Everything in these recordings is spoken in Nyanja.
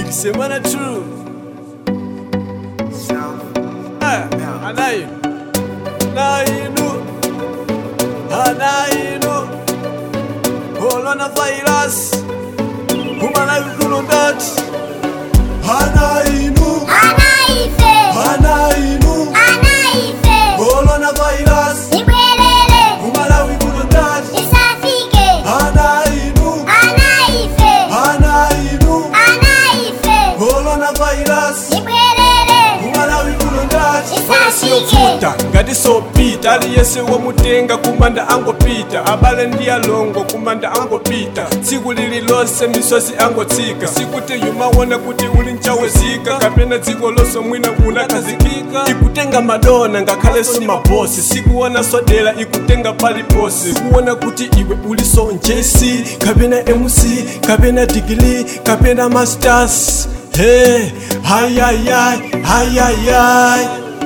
semana true Eh, anayi nainu anainu coronavirus humanayikulundati anainu Anaife, anainu anaife, coronavirus ibwerere, humanayikulundati isafike, anainu anaife, anainu anaife, coronavirus ibwerere, humanayikulundati isafike, yofuta ngati sopita aliyese womutenga kumanda angopita abale ndi alongo kumanda angopita tsiku lililonse misozi angotsika sikuti yumaona kuti uli mchawezika kapena dziko lonse mwina unakhazikika ikutenga madona ngakhalenso mabosi sikuona sodera ikutenga paliposi kuona kuti iwe uliso njesi kapena mc kapena digili kapena masters hey hayayay hayayay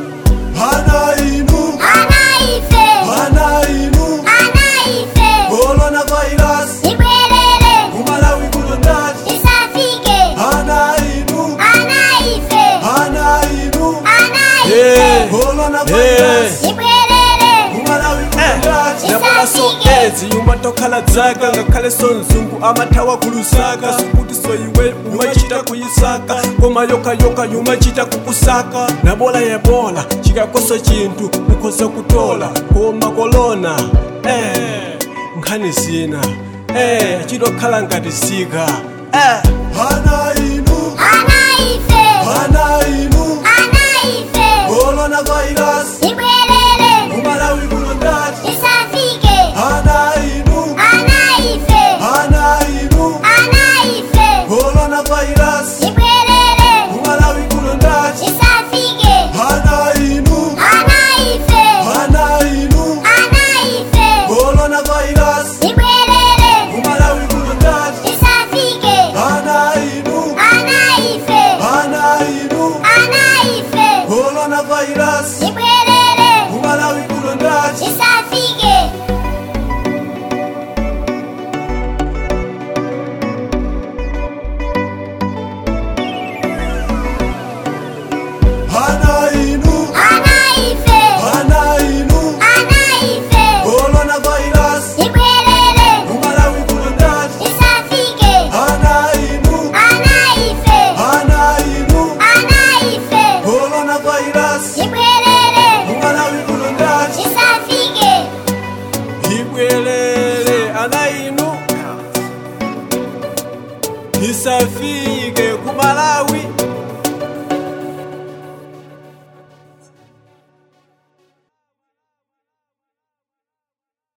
anainu anaife, anainu anaife, coronavirus ibwerere, umalawi kulondati isafike, anainu anaife, anainu anaife, coronavirus ibwerere, umalawi kulondati Isafike. so ezi yuma tokhala dzaka ngakhale so mzungu amathawa kulusaka sikuti so iwe umachita kuyisaka koma yokayoka yumachita kukusaka nabola yebola chikakoso chinthu ukhoza kutola koma kolona eh nkhani zina eh chitokhala ngati zika eh anainu anaife, anainu anaife, coronavirus ibwerere, umalawi kulondati isafike, anainu anaife, anainu anaife, coronavirus ibwerere, umalawi kulondati isafike, anainu anaife, anainu anaife, coronavirus ibwerere, umalawi kulondati isafike, anainu anaife, anainu anaife, coronavirus ibwerere, umalawi kulondati isafike. anainu Anaife, anainu anaife, coronavirus ibwerere, umalawi kulondati isafike, anainu anaife, anainu anaife, coronavirus ibwerere, umalawi kulondati isafike, ibwelele anainu isafike kumalawi